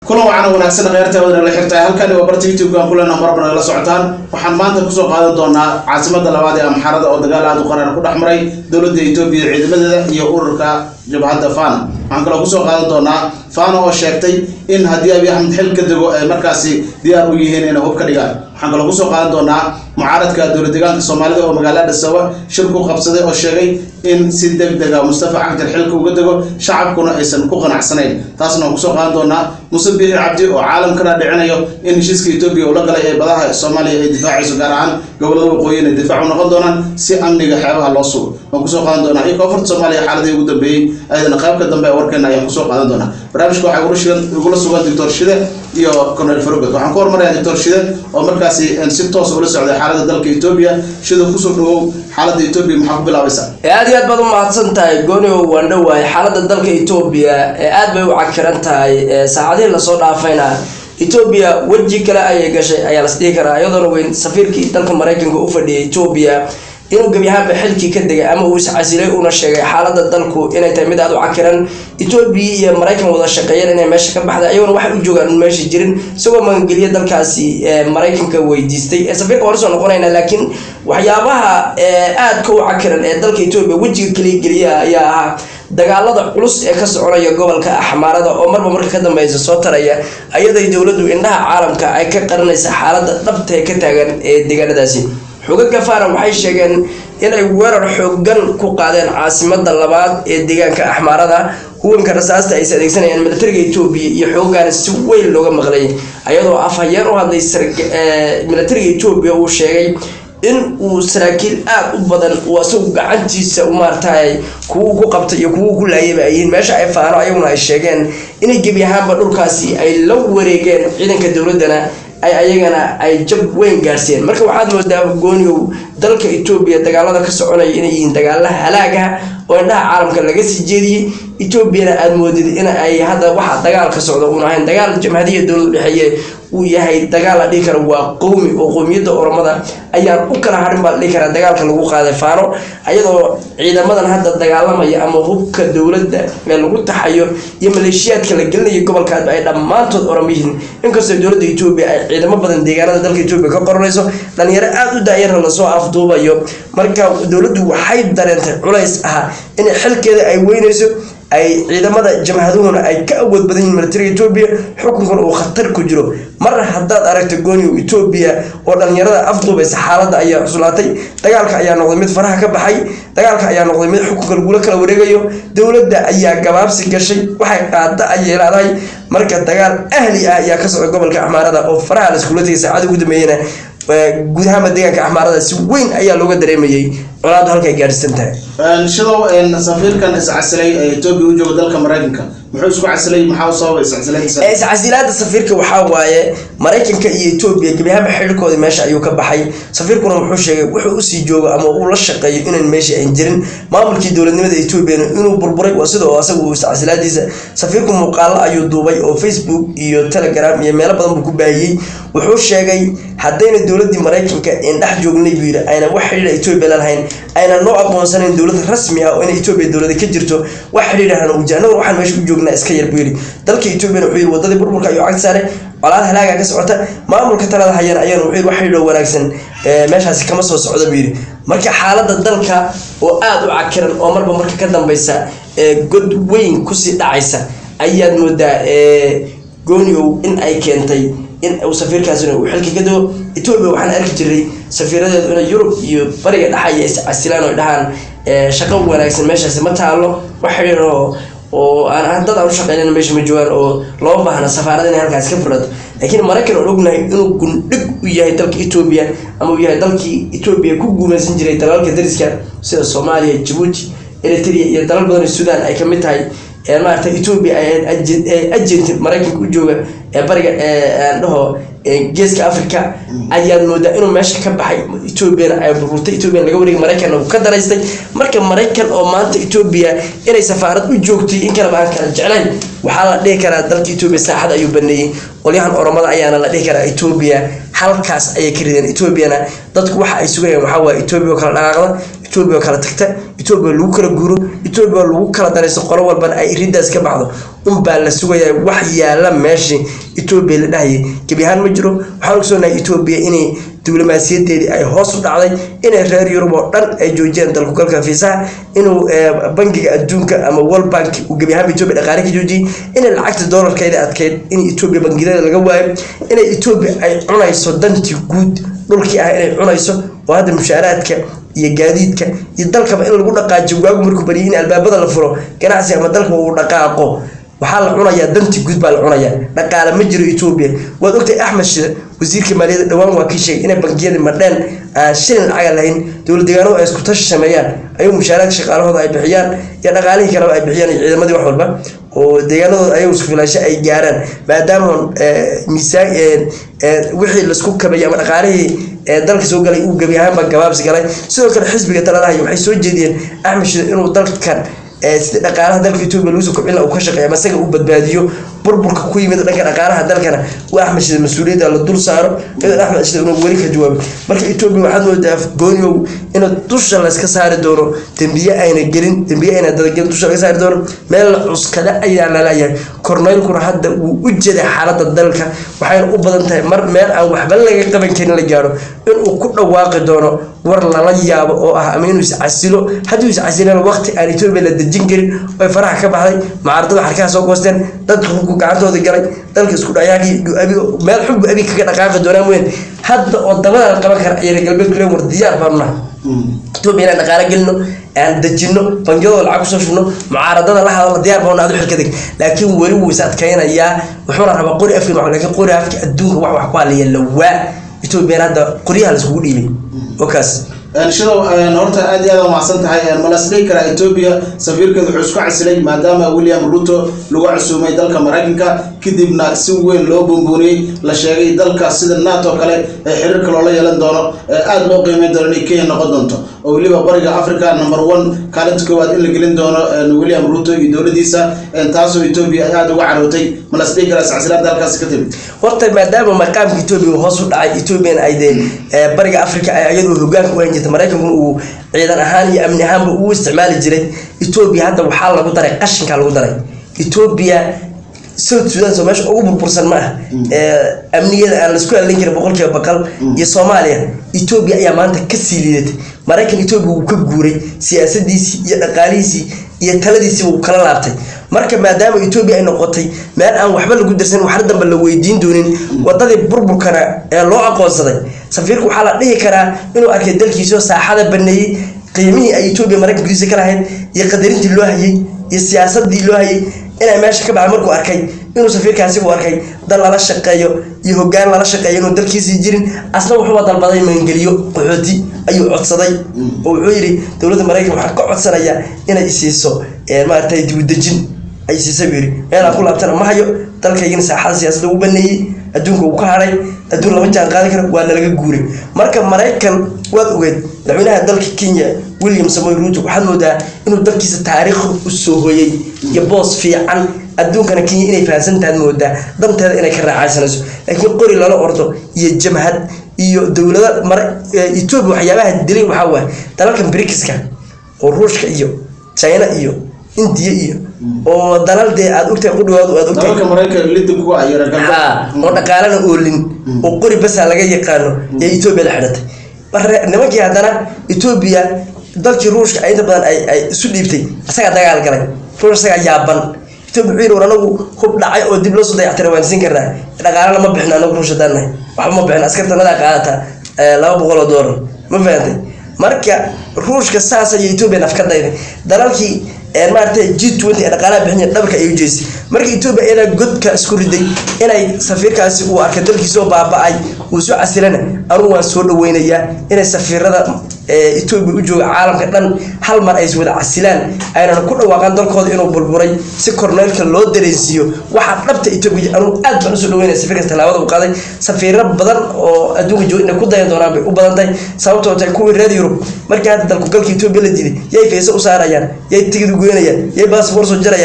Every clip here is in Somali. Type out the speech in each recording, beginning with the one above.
kulan wacan wanaagsan kheyrta wadana la xirtahay halkani waa barta youtube-kan kulena marba nagala socotaan waxaan maanta kusoo qaadan doonaa caasimada labaad ee amxaarada oo dagaal aad u qarar ku dhex maray dowladda etoobiya ciidamadeeda iyo ururka jabhadda fano waxaan kaloo kusoo qaadan doonaa fano oo sheegtay in haddii abiy axmed xil ka dego ay markaasi diyaar u yihiin inay hub ka dhigaan waxaan kaloo kusoo qaadan doonaa mucaaradka dowlad deegaanka soomaalida oo magaalada dhasawa shir ku qabsaday oo sheegay in si deg dega mustafa cagjar xilka uga dego shacabkuna aysan ku qanacsanayn taasna waan kusoo qaadan doonaa muse biixi cabdi oo caalamkana dhicinayo in heshiiska etoobiya uu la galay ee badaha soomaaliya ay difaacayso gaar ahaan gobolada waqooyi inay difaac u noqon doonaan si amniga xeebaha loo sugo waan kusoo qaadan doonaa iyo koonfurta soomaaliya xaaladii ugu dambeeyey ayadana qaybka dambe ee warkeena ayaan kusoo qaadan doonaa barnaamijka waxaa igula shigan igula sugan doctor shide iyo cornel farogad waxaan ku hormarayaa doctor shide oo markaasi si toos ula socday xaalada dalka etoobiya shida kusoo dhawow xaalada etoobiya maxaa ku bilaabaysaa aad iyo aad baad u mahadsan tahay goonio waan dhowahay xaalada dalka etoobiya ee aad bay u cagfiran tahay saacadihii lasoo dhaafayna etoobiya weji kale ayay gashay ayaa las dhihi karaa iyadoona weyn safiirkii dalka maraykanka u fadhiyay etoobiya inuu gebi ahaanba xilkii ka degay ama uu iscasilay uuna sheegay xaalada dalku inay tahay mid aad u cakiran etoobiya iyo maraykan wada shaqeeyeen inay meesha ka baxda iyagona waxay u joogaan un meesha jirin isagoo magangeliya dalkaasi maraykanka weydiistay safiirka waan usoo noqonayna laakiin waxyaabaha aadka u cakiran ee dalka etoobiya wejiga kaliya geliya ayaa ahaa dagaalada culus ee ka soconaya gobolka axmaarada oo marba marka ka dambeysa soo taraya ayaday dowladdu indhaha caalamka ay ka qaranaysa xaalada dhabta ee ka taagan ee deegaanadaasi xogaga fara waxay sheegeen inay weerar xoogan ku qaadeen caasimada labaad ee deegaanka axmaarada huwanka rasaasta aysa adeegsanayaan militariga etoobiya iyo xoogaana si weyn looga maqlay ayadoo afhayeen u hadlay militariga etoobiya uu sheegay in uu saraakiil aada u badan uu asagu gacantiisa maaragtay kuwa ku qabtay iyo kuwa ku laayaba ay yihiin meesha ay faano ayaguna ay sheegeen inay gebi ahaanba dhulkaasi ay la wareegeen ciidanka dowladana ay ayagana ay jab weyn gaarsiiyeen marka waxaad moodaa goonigow dalka etoobiya dagaalada ka soconaya inay yihiin dagaala halaagah oo indhaha caalamka laga sii jeediyey etoobiyana aada moodid in ay hadda waxa dagaal ka socda uun ahayn dagaal jamhadiya dowlad udhexeeye uu yahay dagaal la dhihi karo waa qowmi oo qowmiyadda oromada ayaan u kala harin baa la dhihi karaa dagaalka lagu qaaday faano ayadoo ciidamadan hadda dagaalamaya ama hubka dowladda ee lagu taxayo iyo maleeshiyaadka la gelinayo gobolkaadba ay dhammaantood orom yihiin inkastoo dowladda etoobiya ay ciidamo badan deegaanada dalka etoobiya ka qoranayso dhalinyaro aada u daayarna lasoo afduubayo marka dowladdu waxay dareentay culays ah in xilkeeda ay weynayso ay ciidamada jamhaduhuna ay ka awood badan yihin militariga etoobiya xukunkuna uu khatar ku jiro mar haddaad aragto gooniyo etoobiya oo dhalinyarada afduubaysa xaaladda ayaa cuslaatay dagaalka ayaa noqday mid faraha ka baxay dagaalka ayaa noqday mid xukunka lagula kala wareegayo dowladda ayaa gabaabsi gashay waxay qaada ayay leedahay marka dagaal ahli ah ayaa ka socda gobolka axmaarada oo faraha la iskula tegay saacada ugu dambeeyena guud ahaanba deegaanka axmaarada si weyn ayaa looga dareemayay colaadu halkay gaadhisan tahay shidow safiirkan iscasilay ee etoobiya u jooga dalka maraykanka muxuu isku casilay maxaa sababa iscasilaadiisa iscasilaada safiirka waxaa waaye maraykanka iyo etoobiya gebi ahaanba xidhirkoodii meesha ayuu ka baxay safiirkuna wuxuu sheegay wuxuu usii joogo ama uu la shaqeeyo inaan meesha aan jirin maamulkii dowladnimada etoobiyana inuu burburay waa sida oo asagu iscasilaadiisa safiirku muuqaalo ayuu duubay oo facebook iyo telegram iyo meelo badan buu ku baahiyey wuxuu sheegay haddayna dowladii maraykanka in dhex joognay buu yidhi ayna wax xidhiidha etoobiya lalahayn ayna noo aqoonsanayn dowlad rasmi ah oo in etoobiya dowlada ka jirto wax xidhiidhahana uu jira annaguna waxaan meesha u joognaa iska yar buu yidhi dalka etoobiyana wuxuu yidhi wadadii burburka ayuu cag saaray colaad halaaga ka socota maamulka talada hayana ayana wuxuu yidhi wax xidhiidho wanaagsan meeshaasi kama soo socda buu yidhi marka xaalada dalka oo aada u cakiran oo marba marka ka dambeysa god weyn kusii dhacaysa ayaad moodaa gooniow in ay keentay in uu safiirkaasina uu xilka ka dago etoobiya waxaan arki jiray safiiradeedu inay yurub iyo bariga dhexaya is casilaan oo dhahaan shaqo wanaagsan meeshaasi ma taalo wax xidhiir oo oo aan dad aan u shaqeynana meesha ma joogaan oo loo baahna safaarada inay halkaas ka furato laakiin maraykan oon ognahay inuu gundhig u yahay dalka etoobiya ama uu yahay dalkii etoobiya ku guumaysan jiray dalalka dariska sida soomaaliya jabuuti eritrea iyo dalal badan sudan ay kamid tahay maarata etoobiya agent maraykanka u jooga ee bariga aan dhaho geeska africa ayaad moodaa inuu meesha ka baxay etoobiyana ay burburtay etoobiya laga wareegay maraykanna uu ka daraystay marka maraykan oo maanta etoobiya inay safaarad u joogtay in kaleba aan kala jeclayn waxaa la dhihi karaa dalka etoobiya saaxad ayuu baneeyey qolyahan oromada ayaana la dhihi karaa etoobiya halkaas ayay ka rideen etoobiyana dadku waxa ay sugayaan waxaa waaye etoobiya oo kala dhaqaaqda etoobiya oo kala tagta etoobiya oo lagu kala guuro etoobiya oo lagu kala darayso qolo walbana ay riddaas ka baxdo unbaa la sugayaa wax yaala meeshii etoobiya la dhahayay gebi ahaan ma jiro waxaan ogsoonahay etoobiya inay diblomaasiyadeedii ay hoos u dhacday inay reer yurub oo dhan ay joojiyeen dalkugalka fiisaha inuu bangiga adduunka ama world bank uu gebi ahaanba etoobiya dhaqaale ka joojiyey inay lacagta doolarkeeda adkeyd in etoobiya bangiyadeeda laga waayo inay etoobiya ay cunayso dantii guud dhulkii ah inay cunayso oo hadda mushaaraadka iyo gaadiidka iyo dalkaba in lagu dhaqaajiyo waagu markuu baryay in albaabada la furo ganacsi ama dalka uu dhaqaaqo waxaa la cunayaa danti guud baa la cunayaa dhaqaale ma jiro etoobiya waad ogtahay axmed shide wasiirka maaliyadda dhowaan waa kii sheegay inay bangiyada madheen aan shilin lacaga lahayn dowlad deegaanadu ay isku tashi sameeyaan ayuu mushaaraadka shaqaalahooda ay bixiyaan iyo dhaqaalihii kaleba ay bixiyaan iyo ciidamadii wax walba oo deegaanadooda ayagu isku filaasho ay gaaraan maadaama miisaan wixii laisku kabayay ama dhaqaalihii dalka soo galay uu gebi ahaanba gabaabsi galay sidoo kale xisbiga taladahay waxay soo jeediyeen axmed shide inuu dalkan sida dhaqaalaha dalka etoobiya lagu soo kobcin uu ka shaqeeya ama isaga uu badbaadiyo burburka ku yimid dhanka dhaqaalaha dalkana uu axmed shide mas-uuliyadda la dul saaro iyadoo axmed shide inuu weli ka jawaabay marka etoobiya waxaad moodaa gooniow inuu dusha layska saari doono dembiye ayna gelin dembiye ayna dadagelin dusha laga saari doono meel la cuskada ayaa laleeyahay korneylkuna hadda wuu u jeday xaaladda dalka waxayna u badan tahay mar meel aan waxba laga qaban karin la gaaro inuu ku dhawaaqi doono war lala yaabo oo ah ama inuu iscasilo hadduu iscasilana waqti aan etoobiya la dejin karin oy faraha ka baxday mucaaradada xarkaha soo goosteen dadka hubku gacantooda galay dalka isku dhayaaqii abi meel xubbu abi kaga dhaqaaqi doonaan weyn hadda oo dabada la qaban kara ayay galbeed ku leen war diyaar baanu nahay etoobiya inaan dhaqaale gelino aan dejino bangiyadoo lacag kusoo shubno mucaaradada la hadalna diyaar baanu adu xilka deg laakiin weli wuu is adkaynayaa wuxuuna rabaa qori afkin wax laakiin qori afki adduunka wax wax ku hadlaya lawaa etoobiyana hadda qoryaha laiskugu dhiibay okaas shidow horta aad iyo aad umacsan tahay malas dhihi karaa etoobiya safiirkeeda wuxuu isku casilay maadaama william ruto lagu casuumay dalka maraykanka kadibna si weyn loo buunbuuniyey la sheegay dalka sida nato kale ee xiriirka loola yeelan doono aada loo qiimeyn doono inay kenya noqon doonto oo weliba bariga africa number one kaalinta koowaad in la gelin doono william ruto iyo dowladiisa taasoo etoobiya ay aada uga carootay malas dhihi karaa iscasilaada halkaasi ka timid horta maadaama maqaamka etoobiya uu hoos u dhacay etoobiyan ay dee bariga africa ay iyadu hogaanka u hayn jirta maraykankuna uu ciidan ahaan iyo amni ahaanba uu isticmaali jiray etoobiya hadda waxaa lagu daray qashinka lagu daray etoobiya south sudan soo meesha ugu burbursan ma ah amniyada aan laisku halin karin boqolkiiba boqol iyo soomaaliya etoobiya ayaa maanta kasii liidatay maraykan etoobiya wuu ka guuray siyaasadiisii iyo dhaqaalihiisii iyo taladiisii wuu kala laabtay marka maadaama etoobiya ay noqotay meel aan waxba lagu darsan waxna dambe la weydiin doonin wadadii burburkana ee loo aqoonsaday safiirku waxaa la dhihi karaa inuu arkay dalkiisoo saaxada baneeyey qiimihii ay etoobiya maraykanka gudiisa ka lahayd iyo qadarintii loo hayay iyo siyaasadii loo hayay inay meesha ka baxda markuu arkay inuu safiirkaasi u arkay dal lala shaqeeyo iyo hogaan lala shaqeeyo inuu dalkiisii jirin asna wuxuuba dalbaday maangeliyo qaxooti ayuu codsaday oo wuxuu yidhi dowladda maraykan waxaa ka codsanaya inay isiiso maaragtay dibudejin ay siisay buu yidhi meelaan ku laabtana ma hayo dalkaygina saaxada siyaasadda u baneeyey adduunka uu ka haray adduun lama jaan qaadi karo waa nalaga guuray marka maraykan waad ogeed madaxweynaha dalka kenya william samoy ruuto waxaad moodaa inuu dalkiisa taariikh u soo hoyey iyo boos fiican adduunkana kenya inay fahansantaad moodaa danteeda inay ka raacaysanayso laakiin qori lala ordo iyo jamhad iyo dowlada mara etoobiya waxyaabaha dilay waxaa waaye dalalkan brikiska oo ruushka iyo china iyo indiya iyo oo dalal dee aada ogtahay qudhawaadu aad ogtahay dalalka maraykan lidib kuwa ayara haa oo dhaqaalana oolin oo qori basaa laga yaqaano ee etoobiya la xidhatay marre nimankii haddana etoobiya dalkii ruushka inta badan ay ay isu dhiibtay isagaa dagaal galay ruush isagaa yaaban etoobiya wuxuu yidhi war anagu hub dhacay oo dib loo soo dayactira waan siin karnaa dhaqaalana ma bixin anagu ruush haddaan nahay waxba ma bixin askartanadaa qaadata laba boqol oo doolar ma fahantay marka ruushka saas ayay etoobiya naf ka dayday dalalkii maaragtay g twenty ee dhaqaalaha bixinaya dhabarka ay u jeestay marka etoobiya iyadaa godka isku riday inay safiirkaasi uu arkay dalkiisoo baaba-ay uu soo casilana anugu waan soo dhaweynayaa inay safiirada etoobiya u jooga caalamka dhan hal mar ay iswada casilaan aynana ku dhawaaqaan dalkooda inuu burburay si korneylka loo dareensiiyo waxaa dhabta etoobiya anugu aad baan usoo dhaweynaya safiirkaas tallaabada u qaaday safiiro badan oo adduunka jooga inay ku dayan doonaan bay u badan tahay sababtoo tahay kuwii reer yurub markii hadda dalku galka etoobiya la diiday yay fayse u saarayaan yay tigid u goynayaan yay baasboor soo jarayaan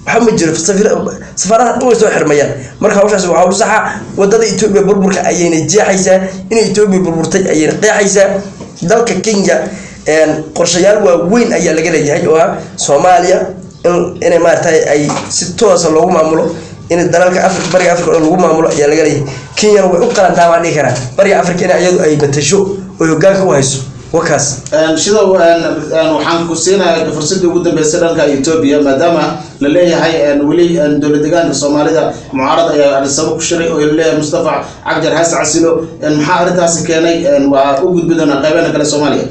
waxba ma jiro safaaradaha dhan way soo xirmayaan marka hawshaas waa hawl saxa wadada etoobiya burburka ayayna jeexaysaa inay etoobiya burburtay ayayna qeexaysaa dalka kenya qorshayaal waaweyn ayaa laga leeyahay oo ah soomaaliya inay maaragtay ay si toosa loogu maamulo in dalalka afrika bariga afrika oo lagu maamulo ayaa laga leeyahay kenyana way u qalantaa baan dhihi karaa bariga afrika in iyadu ay matasho oo hogaanka u hayso wakaas sida waxaan ku siinayaa fursadii ugu dambeysay dhanka etoobiya maadaama la leeyahay weli dowlad deegaanka soomaalida mucaarad ayaa arisabo ku shiray oo laleeyahay mustafa cabdir xasan casilo maxaa arrintaasi keenay waa u gudbi doonaa qeybeena kale soomaaliya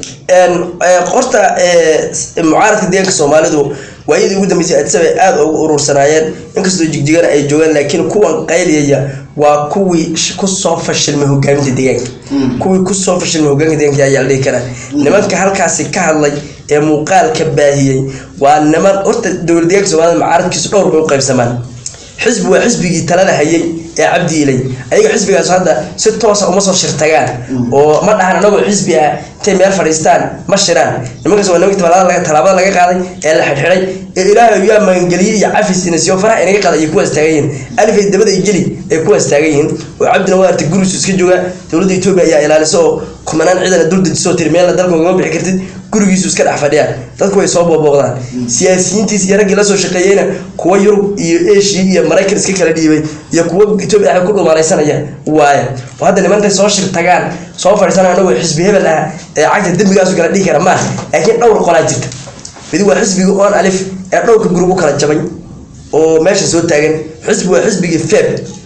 qorta mucaaradka deegaanka soomaalidu waayadii ugu dambeysay addisaba ay aada ugu urursanaayeen inkastoo jigjigana ay joogaan laakiin kuwan qayliyaya waa kuwii kusoo fashilmay hogaaminta deegaanka kuwii kusoo fashilmay hogaanka deegaanka ayaa la dhihi karaa nimanka halkaasi ka hadlay ee muuqaalka baahiyey waa niman horta dowlad deegaanka soomaalida mucaaradkiisu dhowr bay u qaybsamaan xisbi waa xisbigii talada hayay ee cabdi ilay ayaga xisbigaas hadda si toosa uma soo shirtagaan oo ma dhahan anagoo xisbi ah intay meel fadhiistaan ma shiraan nimankaas waa nimanka talaabada laga qaaday ee la xidhxidhay ee ilaahay yaa magangeliyey iyo cafis inasiyo faraha inaga qaaday ay kuwaas taagan yihiin alifay dabada iyo jeli ay kuwaas taagan yihiin oo cabdina waa artay gurigiisu iska jooga dowladda etoobiya ayaa ilaalisa oo kumanaan ciidana dul dejisoo tiri meelna dalka ugama bixi kartid gurigiisu iska dhex fadhiyaan dadku way soo boobooqdaan siyaasiyiintiis iyo raggii lasoo shaqeeyeyna kuwa yurub iyo asia iyo maraykan iska kala dhiibay iyo kuwa etoobiya ah ku dhumaanaysanaya waaya oo hadda nimantay soo shirtagaan soo fadhiisana anagoo xisbi hebel ah ee cagta dembigaasu kala dhihi kara maaha laakiin dhowr qolaa jirta midi waa xisbiga on alif ee dhowrka gurub u kala jabay oo meesha soo taagan xisbi waa xisbigii feb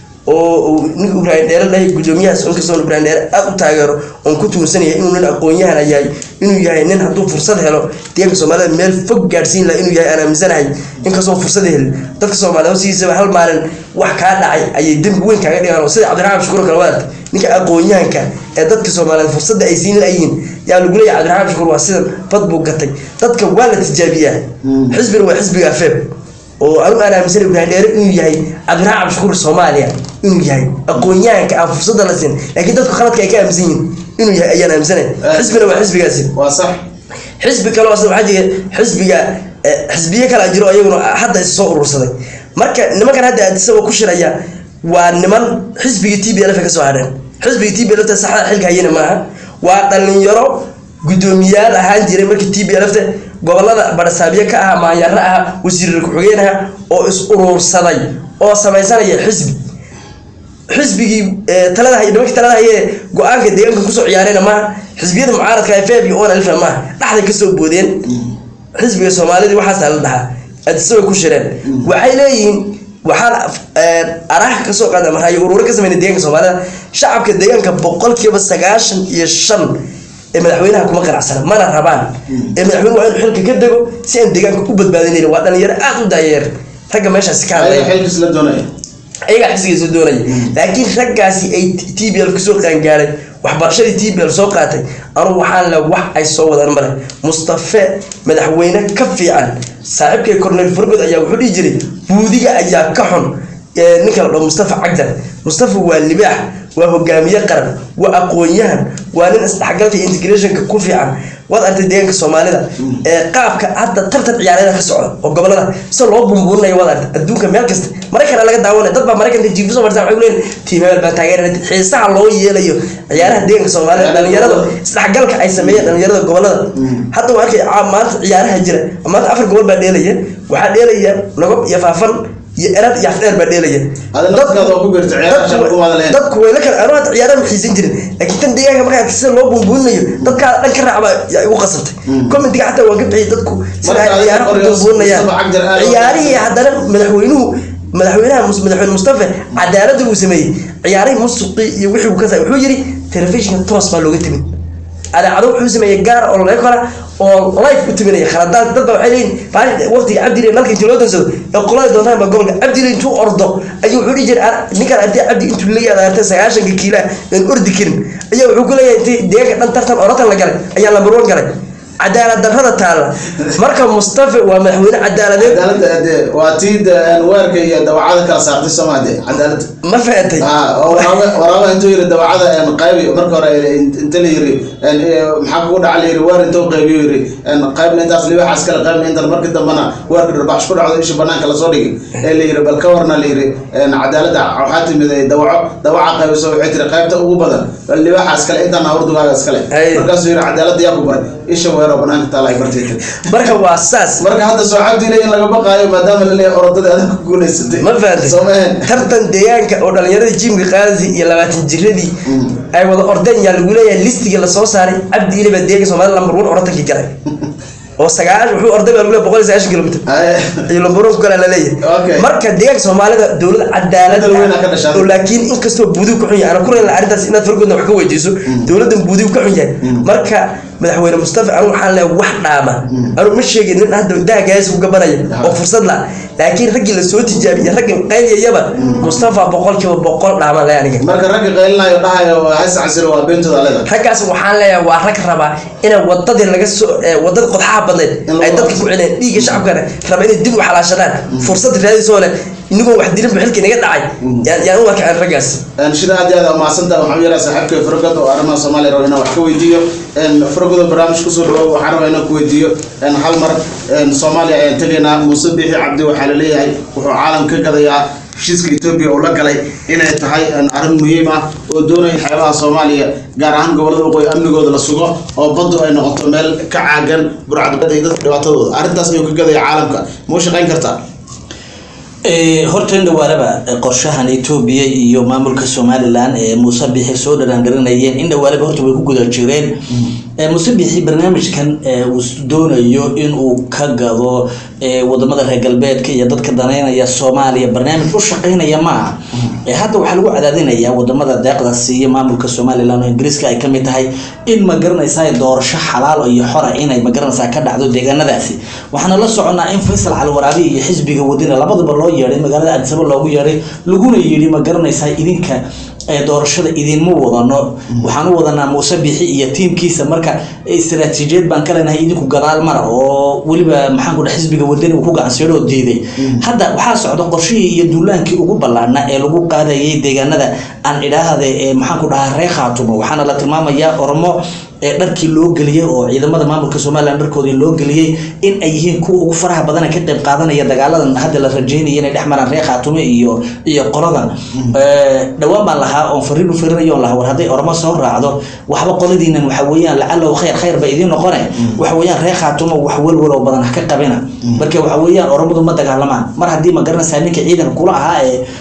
oo ninka ibraahim dheere dhahay gudoomiyahaas inkastoo ibraahim dheere aada u taageero oon ku tuunsanaya inuu nin aqoon-yahana yahay inuu yahay nin hadduu fursad helo deeganka soomaalida meel fog gaadhsiin laha inuu yahay aan aaminsanahay inkastoo fursad helin dadka soomaalida hosigiisaba hal maalin wax kaa dhacay ayay dembi weyn kaaga dhigaan oo sida cabdiraxmaan shukuur kale waad ninka aqoon-yahanka ee dadka soomaaliyeed fursadda ay siin layihiin yaa lagu leeyahay cabdiraxmaan shukuur waa sidan fad buu gatay dadka waa la tijaabiyaa xisbina waa xisbiga feeb oo anu aan aaminsan ibraahim dheere inuu yahay cabdiraxmaan cabdishakuur soomaaliya inuu yahay aqoon-yahanka aan fursadda la siin laakiin dadku khaladka ay ka aaminsan yihiin inuu yahay ayaan aaminsanay xisbina waa xisbigaasi waa sax xisbi kale oo waxaa jira xisbiga xisbiye kale jiro iyaguna hadda is soo urursaday marka nimankan hadda addisaba ku shiraya waa niman xisbigii t b lf ka soo hadheen xisbigii t b lfta saxda xilka hayana maaha waa dhalinyaro guddoomiyaal ahaan jiray markii t b lfta gobolada badhasaabyo ka ah maanyaro ah wasiirar ku-xigeen ah oo is urursaday oo samaysanaya xisbi xisbigii talada hay nimankii talada haye go-aanka deegaanka kusoo ciyaarayna maaha xisbiyada mucaaradka feb iyo on alifna maaha dhexday kasoo boodeen xisbiga soomaalidii waxaasaa la dhahaa adisaba ku shireen waxay leeyihiin waxaan araha kasoo qaada maraayo ururo ka sameyna deegaanka soomaalida shacabka deegaanka boqolkiiba sagaashan iyo shan ee madaxweynaha kuma qanacsana mana rabaan ee madaxweyne waa inuu xilka ka dego si aan deegaanka u badbaadinayn waa dhalinyaro aada u daayeer ragga meeshaasi ka hadlaya xilkiis la doonaya ayagaa xisbigiisa doonaya laakiin raggaasi ay t b l kusoo qaangaaray waxbarashadii t b l soo qaatay anugu waxaan le wax ay soo wadaan male mustafe madaxweyne ka fiican saaxiibkay cornel fargod ayaa wuxuu dhihi jiray buudiga ayaa ka xun ninka la dhaho mustafa cagdar mustafa waa libaax waa hogaamiye qaran waa aqoon-yahan waa nin isdhexgalka iyo integrationka ku fiican waad artay deegaanka soomaalida ee qaabka hadda tartan ciyaareeda ka socda oo gobolada sida loo bumbuurinayo waad artay adduunka meel kasta maraykan laga daawanaya dad baa maraykanka jiifu soo martaa waxay leeyihin tiim hebel baan taageerana xiisaha loo yeelayo ciyaaraha deegaanka soomaalida dhalinyarada isdhexgalka ay sameeyeen dhalinyarada gobolada hadda waa arkay maanta ciyaaraha jira maanta afar gobol baa dheelaya waxaa dheelaya nagob iyo faafan iyo erad iyo afdheer baa dheelaya dadku way la kala anu hadda ciyaaraha ma xiisan jirin laakiin tan deegaanka markaa sida loo buunbuuninayo dadkaa dhan ka raacba yaa igu qasabtay commentiga xataa waan ka bixiyay dadku sida ay ciyaaraha u buunbuuninayaan ciyaarihii haddana madaxweynuhu madaxweynaha madaxweyne mustafa cadaaladda uu sameeyey ciyaarihii musuqii iyo wixii uu ka sa wuxuu yidhi telefishinka toos baa looga timid adaacado wuxuu sameeyey gaar oo laga kora oo life u timinaya khaladaad dad baa waxay leeyihin waqtiga cabdile nalka intii loo dansado ee qolada doontaan baa gobolka cabdile intuu ordo ayuu wuxuu dhihi jiray ninkan artay cabdi intuu leeyahay adartay sagaashanka kiila aan ordi karin ayaa wuxuu ku leeyahay intii deegaanka dhan tartan oratan la galay ayaa lambar one galay cadaalad darrada taalla marka mustafa waa madaxweyne cadaaladeed cadaaladda dee waa tii de- weerka iyo dawacada kala saartay somaade cadaaladda ma fahatay Ah, oo waraaba waraaba intuu yiri dawacada een, qaybi marka hore in- inta la yiri een, ee, maxaa kugu dhaca la yiri weer intuu qaybiyo yiri een, qaybna intaas libaxaas kale qaybna intan markii dambana weerka dhirbax ku dhacdo isha banaanka lasoo dhigay ee la yiri bal ka warna la yiri een, cadaaladda waxaa timid ee, dawaco dawaca qaybiso waxay tiri qaybta ugu badan bal libaxaas kale intan hawrdugaaga iskale Ay. markaasuu yiri cadaaladda yaa ku baray isha weeroo banaanka taala ay bartay tiri marka waa saas marka hadda soo cabdile in laga baqaayo maadaama la leeyahay orodada adag ku guuleysatay ma fahatay soo mahen tartan deegaanka oo dhalinyaradii jimka qaadi iyo labaatan jiradii ay wada ordeen yaa lagu leeyahay listiga lasoo saaray cabdi ile baa deeganka soomaalida lambar one oratankii galay oo sagaashan wuxuu orday baa lagu leeyahay boqol iyo sagaashan kilomitr iyo lambar one ku galaa Okay. laleeyahay marka deegaanka soomaalida dowlad cadaalad Dal weyn aa ka dhashay. oo laakiin inkastoo buudigu ka xun yahay ana ku reela arrintaas inaad fargoodna wax ka weydiiso dowladdan buudigu ka xun yahay marka madaxweyne mustafa anu waxaan leeyahay wax dhaama anu ma sheegin nin hadda daagaas ku gabanaya oo fursad la laakiin raggii lasoo tijaabiyey raggii qaybiyayaba mustafa boqolkiiba boqol dhaama le aniga marka ragga qaylinayo dhahayo has casiro waa beentooda aleda raggaas waxaan leeyahay waa rag raba inay wadadii laga soo eh, wadada qodxaha badneed In lagu ay dadka qabto. ku celeen dhiigga shacabkana raba inay dib u xalaashadaan fursad raadisoo leh inagoo wax dilinba xilkii naga dhacay yaan yaan u arkay raggaas shida aad iyo aad umahadsanta waxaan u yaraa saaxiibka fargod oo arrimaha soomaaliya rabo inaan wax ka weydiiyo fargodo barnaamij kusoo dhawo waxaan rabaa inaan ku weydiiyo hal mar soomaaliya ayaan tegaynaa muuse biixi cabdi waxaa la leeyahay wuxuu caalam ka gadayaa heshiiska etoobiya uu la galay inay tahay arrin muhiim ah oo doonaya xeebaha soomaaliya gaar ahaan gobollada waqooyi amnigooda la sugo oo baddu ay noqoto meel ka caagan burcadbada iyo dadka dhibaatadooda arrintaas ayuu ka gadaya caalamka ma u shaqayn kartaa horta in dhawaalaba qorshahan etoobiya iyo maamulka somalilan ee muuse bixi soo dharaangarinayeen in dhawaalaba horta way ku guda jireen muuse bixi barnaamijkan uu doonayo inuu ka gado wadamada reer galbeedka iyo dadka daneynaya soomaaliya barnaamij u shaqeynaya maaha hadda waxaa lagu cadaadinaya wadamada deeqda siiya maamulka somalilan oo ingiriiska ay kamid tahay in ma garanaysaa doorasho xalaal iyo xora inay magaranaysaa ka dhacdo deegaanadaasi waxaana la soconaa in faysal calwaraabi iyo xisbiga wadina labaduba loo yeedhay magaalada addisaba loogu yeedhay laguna yidhi ma garanaysaa idinka doorashada idinma wadano waxaan u wadanaa muuse bixi iyo tiimkiisa marka istaraatiijiyad baan ka leenahay idinku gadaal mara oo weliba maxaan ku dhaha xisbiga wadani uu ku gacanseedho oo diiday hadda waxaa socda qorshihii iyo duulaankii ugu ballaarnaa ee lagu qaadayay deegaanada aan idhaahde ee maxaan ku dhahaa ree khaatumo waxaana la tilmaamayaa oromo ee dharkii loo geliyey oo ciidamada maamulka somalilan dharkoodii loo geliyey in ay yihiin kuwa ugu faraha badan ka qayb qaadanaya dagaaladan hadda la rajeynaya inay dhex maraan reer khaatume iyo iyo qoladan dhowaan baan lahaa oon fariin u firinayo lahaa war hadday oromo soo raacdo waxba qoladiinan waxa weeyaan lacalow khayr khayr ba idiin noqone waxa weeyaan reer khaatumo wax welwel oo badan ha ka qabina marka waxa weeyaan oromadu ma dagaalamaan mar haddii ma garanaysaa ninka ciidanka kula ahaa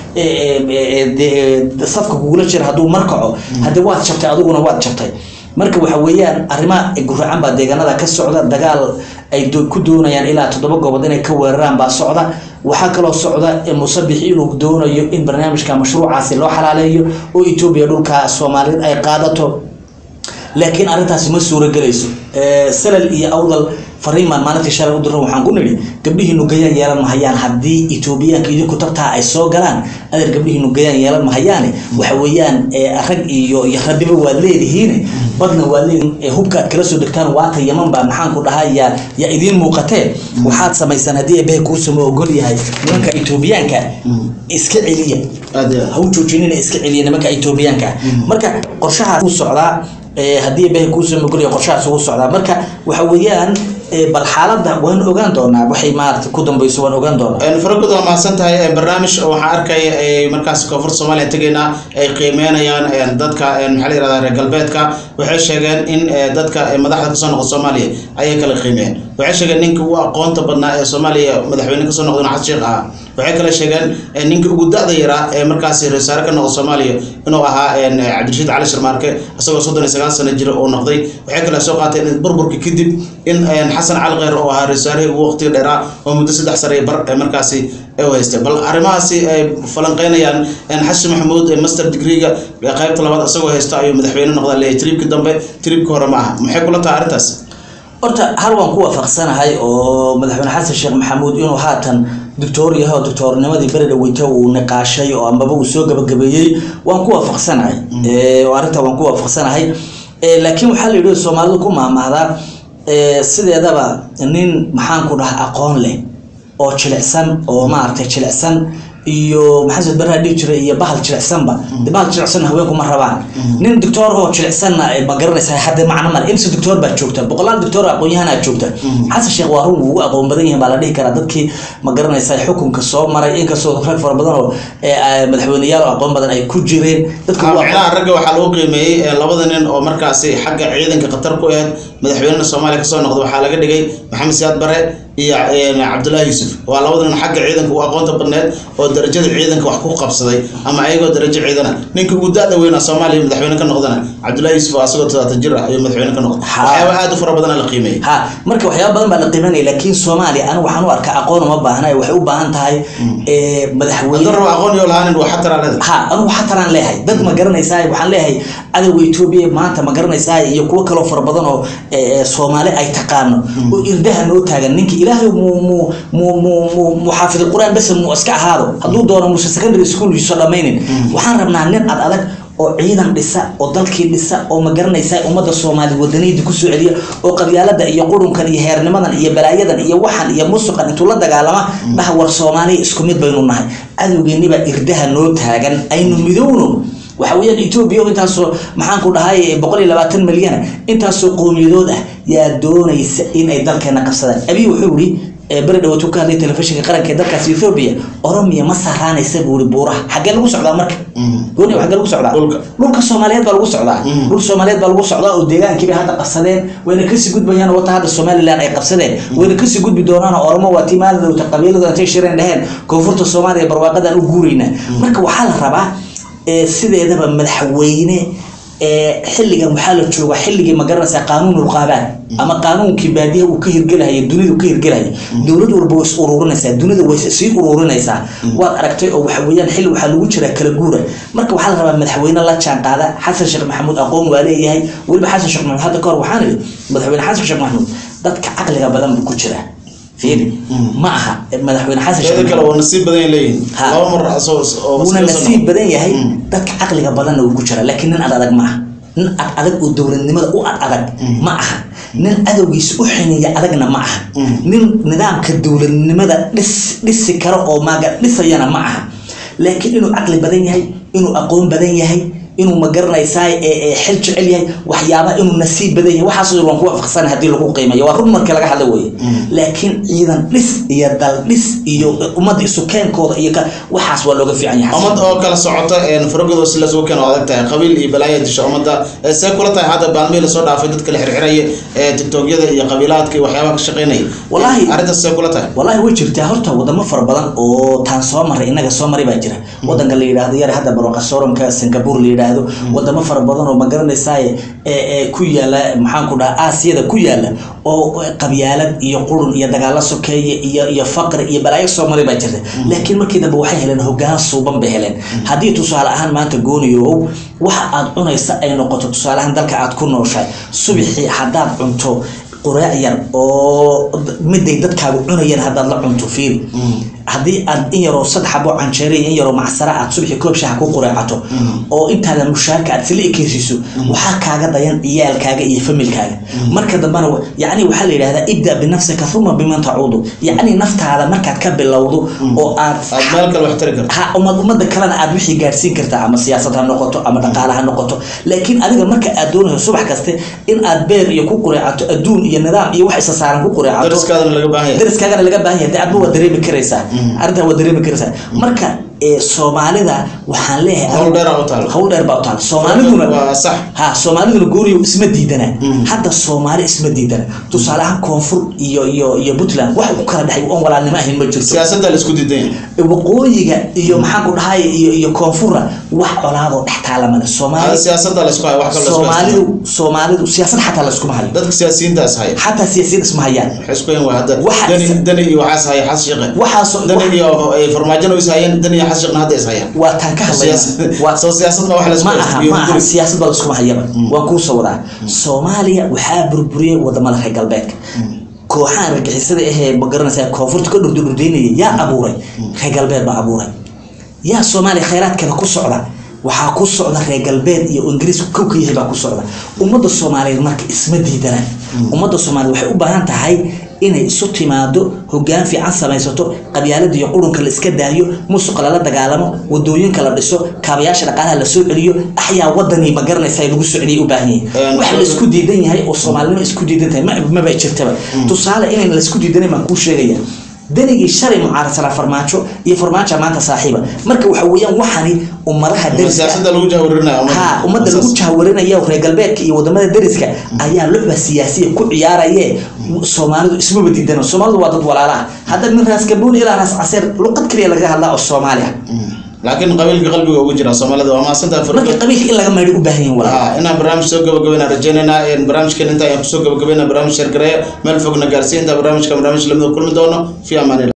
ee safka kugula jira hadduu markaco hadde waad jabtay adiguna waad jabtay marka waxa weeyaan arrimaha guracan baa deegaanada ka socda dagaal ay ku doonayaan ilaa toddoba goobood inay ka weeraraan baa socda waxaa kaloo socda musabix inuu doonayo in barnaamijka mashruucaasi loo xalaaleeyo oo etoobiya dhulka soomaaliyeed ay qaadato laakiin arrintaasi ma suuragelayso salal iyo awdal fariimaan maalintii shalay u diran waxaan ku nidhi gabdhihiinu gayaan yeelan mahayaan haddii etoobiyaanka idinku tabtaa ay soo galaan adeer gabdhihiinu gayaan yeelan mahayaane waxa weeyaan rag iyo iyo rabiba waad leedihiin badna waad leedihiin hubkaad kala soo degtaan waata yaman baa maxaan ku dhahaa yaa yaa idiin muuqatee waxaad samaysaan haddii ebehe kuusama ogol yahay nimanka etoobiyaanka iska celiya ha u joojinina iska celiya nimanka etoobiyaanka marka qorshahaas u socdaa haddii ebehe kuusama ogol yahay qorshahaas ugu socdaa marka waxa weeyaan bal xaaladda waan ogaan doonaa waxay maarata ku dambeyso waan ogaan doonaa faragod waa mahadsan tahay barnaamij waxaa arkaya ay markaas koonfur soomaaliya tegaynaa ay qiimeynayaan dadka maxaa la yirahdaa reer galbeedka waxay sheegeen in dadka madaxda kasoo noqda soomaaliya ayay kala qiimeeyeen waxay sheegeen ninka ugu aqoonta badnaa ee soomaaliya madaxweyne kasoo noqda xasan sheekh ahaa waxay kale sheegeen ninka ugu da-da yaraa ee markaasi reesaare ka noqda soomaaliya inuu ahaa cabdirashiid cali sharmaarke isagoo soddon iyo sagaal sano jira uu noqday waxay kale soo qaateen burburka kadib in xasan cali kheyr oo ahaa reesaarihii ugu waqtiga dheeraa oo muddo saddex sare bar ee markaasi u haystay bal arrimahaasi ay falanqeynayaan xasan maxamuud master degreega qaybta labaad isagoo haysto ayuu madaxweyne noqdaa leeyahay tribki dambe tribki hore ma aha maxay kula tahay arrintaas horta hal waan ku waafaqsanahay oo madaxweyne xasan sheekh maxamuud inuu haatan doctor yahay oo doctornimadii beri dhaweyta uu niqaashay oo ambaba uu soo gabagabeeyey waan ku waafaqsanahay oo arrinta waan ku waafaqsanahay laakiin waxaa la yidhi soomaalidu ku maahmaahdaa ee, sideedaba nin maxaan ku dhaha aqoon leh oo jilicsan oo maaragtay jilicsan iyo maxaa baraha dhihi jiray iyo bahal jilicsanba de bahal jilicsan haweenku ma rabaan nin doctor oo jilicsanna eh, ma garanaysaa hadda macno male imse doctor baa joogta boqolaal doctor aqoon-yahanaa joogta xasan sheekh waa run wuu ugu aqoon badan yahay baa la dhihi karaa dadkii ma garanaysaa xukunka soo maray inkastoo rag fara badan oo eh, ah, madaxweyneyaal oo aqoon badan ay ku jireen dadka ugu aqoon- micnaha ragga waxaa lagu qiimeeyey ee labada nin oo markaasi xagga ciidanka khatar ku ahayd madaxweynaha soomaaliya kasoo noqda waxaa laga dhigay maxamed siyaad bare iyo een, cabdullaahi yuusuf waa labada nin xagga ciidanka u aqoonta badneed oo darajada ciidanka wax ku qabsaday ama ayagoo darajo ciidana ninka ugu da-da weynaa soomaaliya madaxweyne ka noqdana cabdullaahi yuusuf oo asagoo todobaatan jir ah ayuu madaxweyne ka noqday Ha. waxyaaba aad u fara badana la qiimeeyey ha marka waxyaaba badan baa la qiimanaya laakiin soomaaliya anigu waxaan u arkaa aqoon uma baahna waxay u baahan tahay eh, madaxweyne hadduu rabo aqoon iyo lahaanin waa xataraa leedahay ha anigu xataraan leeyahay dad ma garanaysaa waxaan leeyahay cadowga etoobiya maanta ma garanaysaa iyo kuwo kaloo fara badan oo eh, eh, soomaali ay taqaano oo irdaha noo taagan ninka ilaahay mu mu mu mu mu mu xaafid qur-aan bas mu iska ahaado hadduu doono muuse secondary school iso dhammaynin waxaan rabnaa nin ad adag oo ciidan dhisa oo dalkii dhisa oo ma garanaysaa ummadda soomaali wadaniyada kusoo celiya oo qabyaalada iyo qurunkan iyo heernimadan iyo balaayadan iyo waxan iyo musuqan intuu la dagaalama dhaha war soomaaliya isku mid baynu nahay cadowgeennibaa irdaha noo taagan aynu midowno waxa weeyaan etoobiya oo intaasoo maxaan ku dhahay boqol iyo labaatan milyana intaasoo qowmiyadood ah yaa doonaysa in ay dalkeena qabsadaan abiy wuxuu yidhi ee beri dhawaatuu ka hadlay telefishinka qaranka ee dalkaas ethoobia oromiya ma saaraanaysa buu yidhi buuraha xaggee lagu socdaa marka gooni xaggee lagu socdaa Dhulka. dhulka soomaaliyeed baa lagu socdaa Mm. dhulka soomaaliyeed baa lagu socdaa oo deegaankii bay hadda qabsadeen wayna kasii gudbayaan wata hadda somaliland ay qabsadeen wayna kasii gudbi doonaan oo oromo waa tii maalidowta qabiiladu intay shireen dheheen koonfurta soomaaliya barwaaqadaan u guuraynaa marka waxaa la rabaa ee, sideedaba madaxweyne ee, xilligan waxaa la jooga xilligii ma garanaysaa qaanuun ulqaabaad ama qaanuunkii baadiyaha uu ka hirgelahaya dunidu ka hirgelahaya dowlad walba way is ururinaysaa dunida way sii ururinaysaa waad aragtay oo waxa weeyaan xilli waxaa lagu jiraa kala guura marka waxaa la rabaa madaxweyne la jaan qaada xasan sheekh maxamuud aqoon waa leeyahay weliba xasan sheekh maxamuud hadda kahor waxaan idhi madaxweyne xasan sheekh maxamuud dadka caqliga badan buu ku jiraa fiiri ma aha madaxweyne xasan sheekh teeda kale maxamuud waa nasiib badan leeyihin Ha. laba mar asoo oo wuuna maskaxda soo nasiib noqon. badan yahay Mm. dadka caqliga badanna wuu ku jiraa laakiin nin ad adag ma aha nin ad adag oo dowladnimada u ad adag ma aha nin cadowgiisa u xineeya adagna ma aha Mm. nin nidaamka dowladnimada dhis dhisi karo oo maaga dhisayana ma aha laakiin inuu caqli badan yahay inuu aqoon badan yahay inuu ma garanaysaa ee- ee xil jecel yahay waxyaaba inuu nasiib badan yahay waxaas waan ku waafaqsan haddii lagu qiimeeyo waa run markii laga hadla weye laakiin ciidan dhis iyo dal dhis iyo ummadda isu keenkooda iyo ka- waxaas waa looga fiican yahay ummad oo kala socota een faragodo si lasoo keeno adag tahay qabiil iyo balaaya disha ummadda ee see kula tahay hadda baalmihii lasoo dhaafay dadka la xirxiraya ee tiktokyada iyo qabiilaadka iyo waxyaabaha ka shaqeynaya Wallaahi- arrintaas see kula tahay والله way jirtaa horta wadamo fara badan oo taan soo maray inaga soo maray baa jira wadanka la yidhaahdo yar hadda barwaqa sooranka singapore la yidhaahdo wadamo fara badan oo ma garanaysaa ee ee ku yaala maxaan ku dhaha aasiyada ku yaala oo qabyaalad iyo qurun iyo dagaalo sokeeye iyo iyo faqri iyo balaayo soo maray baa jirta laakiin markii dambe waxay heleen hogaan suuban bay heleen haddii tusaale ahaan maanta gooniyow waxa aad cunaysa ay noqoto tusaale ahaan dalka aad ku nooshahay subaxii haddaad cunto quraac yar oo miday dadkaagu cunayeen haddaad la cunto fiiri haddii aad in yaroo saddex xabo canjeere iyo in yaroo macsara aad subaxii koob shaha ku qureecato oo intaadan mushaarka aad sila ekeysiiso waxaa kaaga dayan ciyaalkaaga iyo familkaaga marka dambena wa- yacni waxaa la yidhahdaa ibda binafsika uma biman tacuudu yacni naftaada markaad ka bilowdo oo aad aad meel kale wax tari karto ha ummad ummadda kalena aad wixii gaadhsiin kartaa ama siyaasad ha noqoto ama dhaqaale ha noqoto laakiin adiga marka aad doonayso subax kaste in aad beer iyo ku qureecato adduun iyo nidaam iyo wax isa saaran ku qureecato dariskaadana laga baahan yahay dariskaagana laga baahan yahay dee adba waa dareemi karaysaa arrintaa waa dareemi karaysaa marka ee soomaalida waxaan leeyahay Hawl dheer aa u taal. hawl dheer baa u taal soomaaliduna waa sax ha soomaaliduna gooriyo isma diidana hadda soomaali isma diidana tusaale ahaan koonfur iyo iyo iyo puntland wax ku kala dhexay oon walaalnimo ahayn ma jirto siyaasadda la isku diidan yahay waqooyiga iyo maxaan ku dhahay iyo iyo koonfurna wax colaadoo dhex taala male Hada soomaali siyaasadda la isku hayo wax kale la isku soomaalidu haysto soomaalidu siyaasad xataa layskuma hayo dadka siyaasiyiintaas haya xataa siyaasiyad isma hayaan waxay isku hayn waa hadda Waxa- dani dani iyo waxaas haya xas shaqe waxaasoo dani iyo eh, farmaajona is hayeen dani iyo xas shaqna hadda is hayaan waa taan ka hadlayna Siyaasad- waa soo siyaasad ma wax la isku ma haysto aha iyo ma aha guri. siyaasad baa laskuma hayaba waan kuu soo wadaa soomaaliya waxaa burburiyey wadamada reer galbeedka kooxahan argixisada ahee ma garanaysaa koonfurta ka dhurdurdurdaynaya yaa abuuray reer galbeed baa abuuray yaa soomaaliya khayraadkeeda ku socda waxaa ku socda reer galbeed iyo ingiriisku kow ka yahay baa ku socda ummadda soomaaliyeed marka isma diidana ummadda soomaaliyeed waxay u baahan tahay inay isu timaado hogaan fiican samaysato qabyaalada iyo qurunka la iska daayo musuqa lala dagaalamo wadooyinka la dhiso kaabayaasha dhaqaalaha la soo celiyo axyaa wadanii ma garanaysa lagu soo celiyay u baahan Een, yahay wax la isku diidan yahay oo soomaalinimo isku diidan tahay ma- maba jirtaba tusaale inayn la isku diidanan baan kuu sheegaya danigii shalay mucaarasana farmaajo iyo farmaajo maanta saaxiiba marka waxa weeyaan waxani ummadaha dariska siyaasada lagu jahwarinaya ha ummadda lagu jahwarinaya reer galbeedka iyo wadamada dariska ayaa lucba siyaasiya ku ciyaaraye soomaalidu ismaba diidano soomaalidu waa dad walaala ah hadda min raas gabooni ilaa raas caseer luqad kaliya laga hadlaa oo soomaali ah laakiin qabiilka qalbiga ugu jira soomaalida waa maasantaha marka qabiilka in laga maydho u baahan yihin walaal Ah, inaan barnaamij soo gabagabeynaa rajeynaynaa een barnaamijkan inta ayaan kusoo gabagabeynaa barnaamij sheergareeya meel fogna gaarsiin inta barnaamijka barnaamij lamida kulmi doono fi amaan